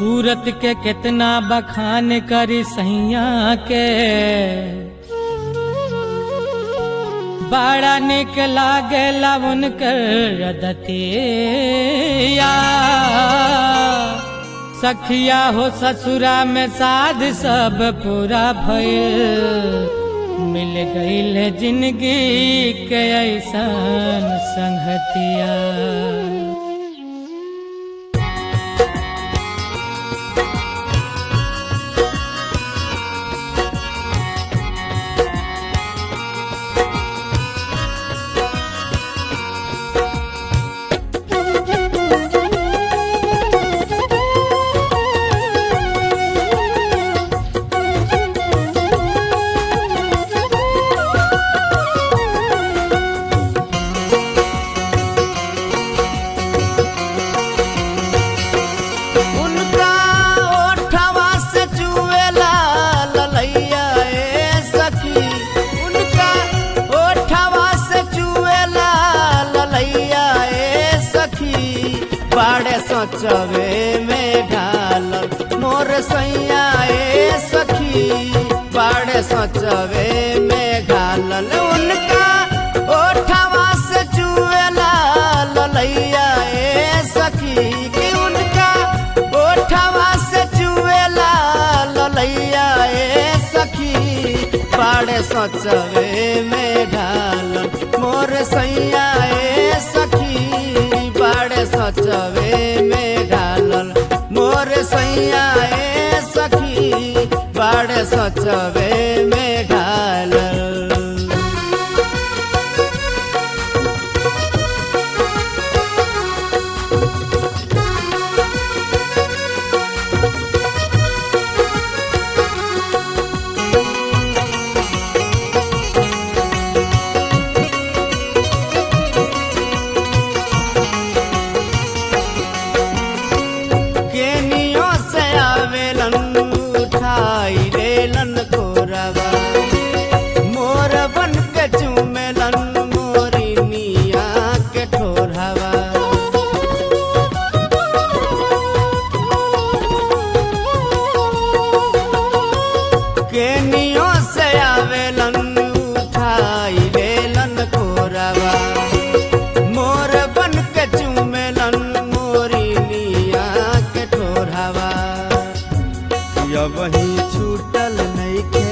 सूरत के कितना बखान करी सैया के बड़ा निक लागेला उनकर रदतिया सखिया हो ससुरा में साध सब पूरा भइल मिल गईल जिंदगी के ऐसन संगतिया उनका ओठवा से चुएला ललैया ए सखी उनका ओठवा से चुएला ललैया ए सखी बाड़े सोचवे में ढालल मोर सैया ए सखी बाड़े सोचवे में ढालल उनका ओठवा से चुएला ललैया ए सखी कि उनका ओठवा से चुएला ललैया ए सखी पाड़े सोचवे में ढाल मोर सैया ए सखी पाड़े सोचवे में ढालल मोर सैया ए सखी पाड़े सोचवे में ढालल केनियो से आवेलन उठाई लेलन कोरवा मोर बन के चूमेलन मोरी मिया के ठोरवा केनियो से आवेलन उठाई लेलन कोरवा मोर बन के चूमेलन मोरी मिया के ठोरवा या वही छूटल नइखे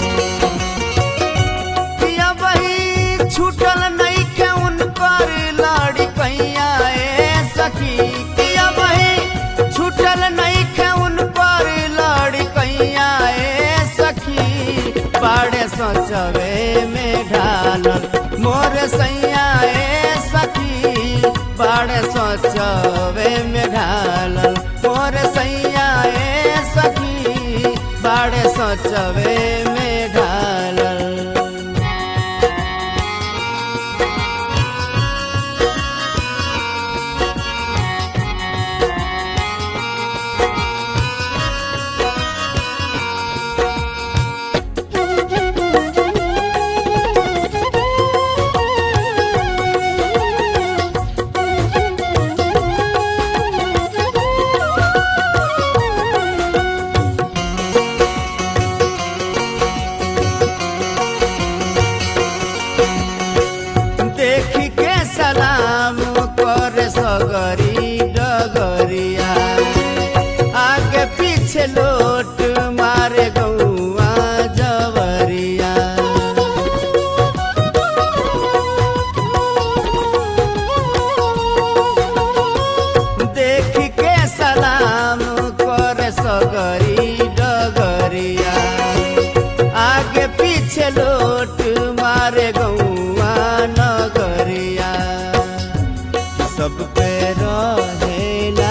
या वही छूटल नइखे उन पर लाड़ी कैया ए सखी या वही छूटल नइखे उन पर लाड़ी कैया ए सखी पाड़े सोचवे में ढालल मोर सैया ए सखी पाड़े सोचवे में ढालल मोर सैया ए सखी बाड़े सोचवे में ढालल देखी के सलाम कर सगरी डगरिया आगे पीछे लोट मारे गौआ जवरिया देखी के सलाम कर सगरी डगरिया आगे पीछे लोट मारे गौआ नगरिया सब पे रहेला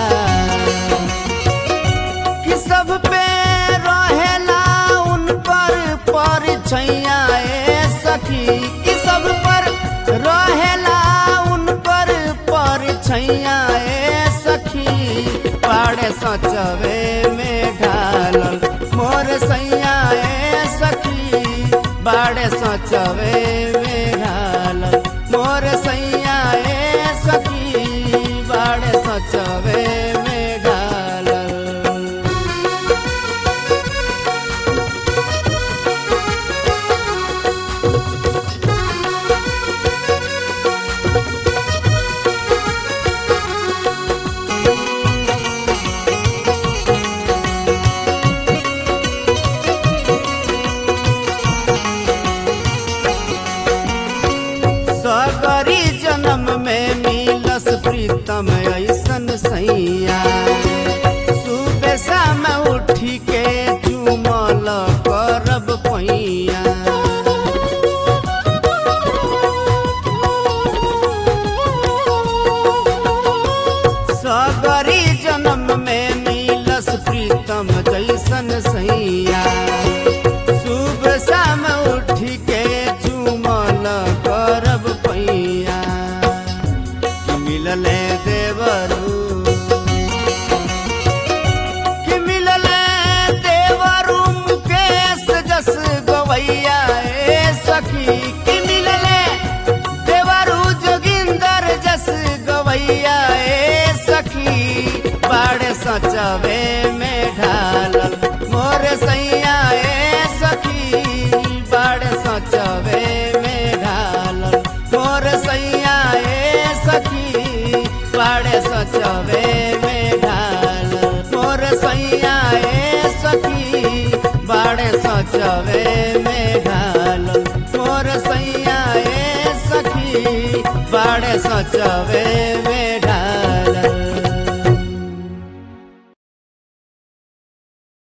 कि सब पे रहेला उन पर पर छैया ए सखी कि सब पर रहेला उन पर पर छैया ए सखी पाड़े सचवे में ढालल मोर सैया ए सखी बाड़े सचवे में ढालल मोर सैया ए सखी बाड़े सचवे में ढालल पैया सगरी जन्म में मिलस प्रीतम जैसन सैया शुभ शाम उठ के चुमल करब पैया कि मिलले देवरू कि मिलले देवरू मुकेश जस गवैया ए सखी कि मिलले देवरू जोगिंदर जस गवैया ए सखी बाड़े सचवे में ढालल मोर सैया ए सखी बाड़े सचवे में ढालल मोर सैया ए सखी बाड़े सचवे में ढालल मोर सैया ए सखी बाड़े सचवे में ढालल मोर सैया ए सखी बाड़े सचवे में